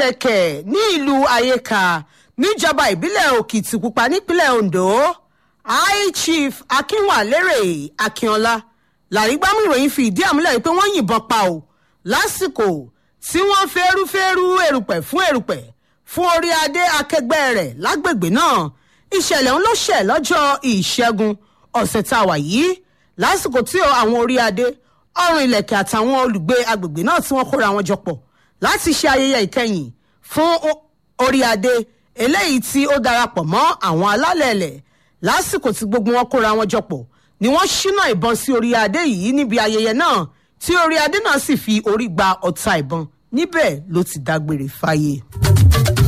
ìlẹ̀kẹ̀ ní ìlú ayéka níjọba ìbílẹ̀ òkìtìpupa nípínlẹ̀ ondo high chief akínwálérè akínọlá làrígbámú ìròyìn fi ìdí àmúlẹ̀ pé wọ́n yìnbọn pa ò lásìkò tí wọ́n fẹ́rúfẹ́rú erùpẹ̀ fún erùpẹ̀ fún orí adé akẹgbẹ́ rẹ̀ lágbègbè náà ìṣẹ̀lẹ̀ ń ló ṣẹ̀ lọ́jọ́ ìṣẹ́gun ọ̀sẹ̀ tá a wà yìí lásìkò tí àwọn orí adé ọrùn ilẹ̀kẹ̀ àtàwọn olùgbé agbègbè náà tí wọ́n kóra wọn jọpọ̀ láti ṣe ayẹyẹ ìkẹyìn fún orí adé eléyìí tí ó darapọ̀ mọ́ àwọn alálẹ̀ẹ̀lẹ̀ lásìkò tí gbogbo wọn kóra wọn jọpọ̀ ni wọ́n ṣínà ìbọn sí orí adé yìí níbi ayẹyẹ náà tí orí adé náà sì fi orí gba ọta ìbọn níbẹ̀ ló ti dágbére fáyé.